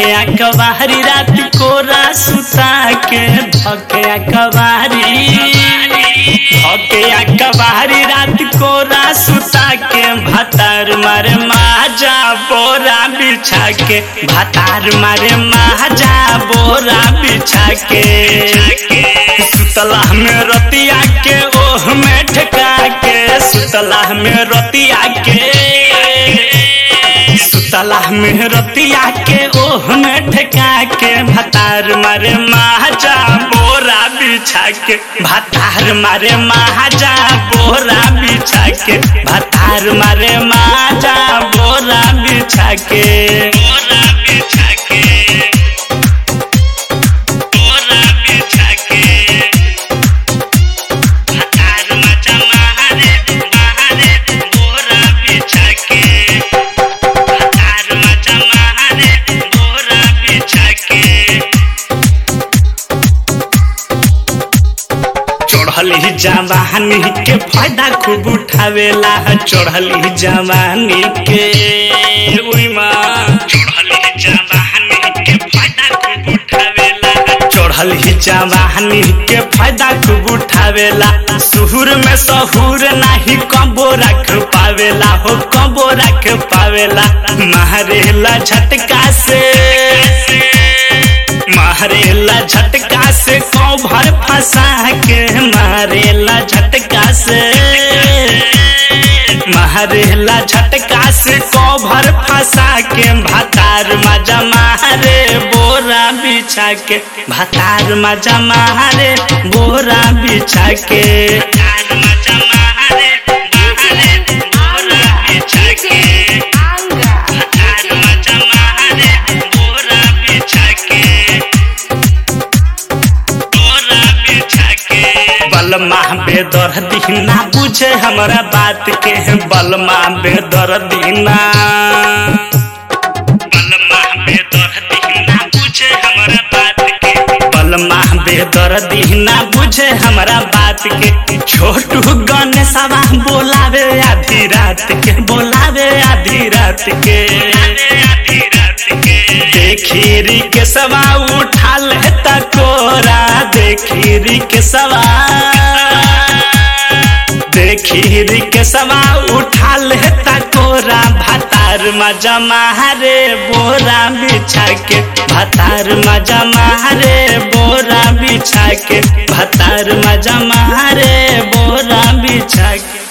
धके अकबारी रात कोरा सुता के धके अकबारी धके अकबारी रात कोरा सुता के भतार मारे माजा बोरा बिछा के भतार मारे माजा बोरा बिछा के सुतला में रतिया के ओह में ठका के सुतला में रतिया के सुतला में रतिया के ओह में ठका के भतार मारे महाजा बोरा बिछा के भतार मारे महाजा बोरा बिछा के भतार मारे महाजा बोरा बिछा के बोरा बिछा के बोरा बिछा के भतार मजा महारे महारे बोरा बिछा के भतार मजा महारे बोरा बिछा के चढ़ली जवानी के फायदा खूब उठावेला चढ़ली जवानी के उई माँ चढ़ली जवानी के फायदा खूब उठावेला चढ़ली जवानी के फायदा खूब उठावेला सुहुर में सहूर नाही कबो रख पावेला हो कबो रख पावेला मारेला झटका से मारेला झटका से कौभर फंसा के मारेला झटका से मारेला झटका से कौभर फंसा के भतार मजा मारे बोरा बिछा के भतार मजा मारे बोरा बिछा के भतार मजा मारे मारे बोरा बिछा के भतार मजा मारे बोरा बिछा के बोरा बिछा के बलमा बेदर दीना बुझे हमरा बात के बलमा बेदर दीना बलमा बेदर दीना बुझे हमरा बात के बलमा बेदर दीना बुझे हमरा बात के छोटू गणेशवा बोलावे आधी रात के बोलावे आधी रात के आधी रात के देखीरी के सवा उठा ले तकोरा देखीरी के सवा देखीरी के सवा उठा ले तकोरा भतार मजा मारे बोरा बिछा के भतार मजा मारे बोरा बिछा के भतार मजा मारे बोरा बिछा के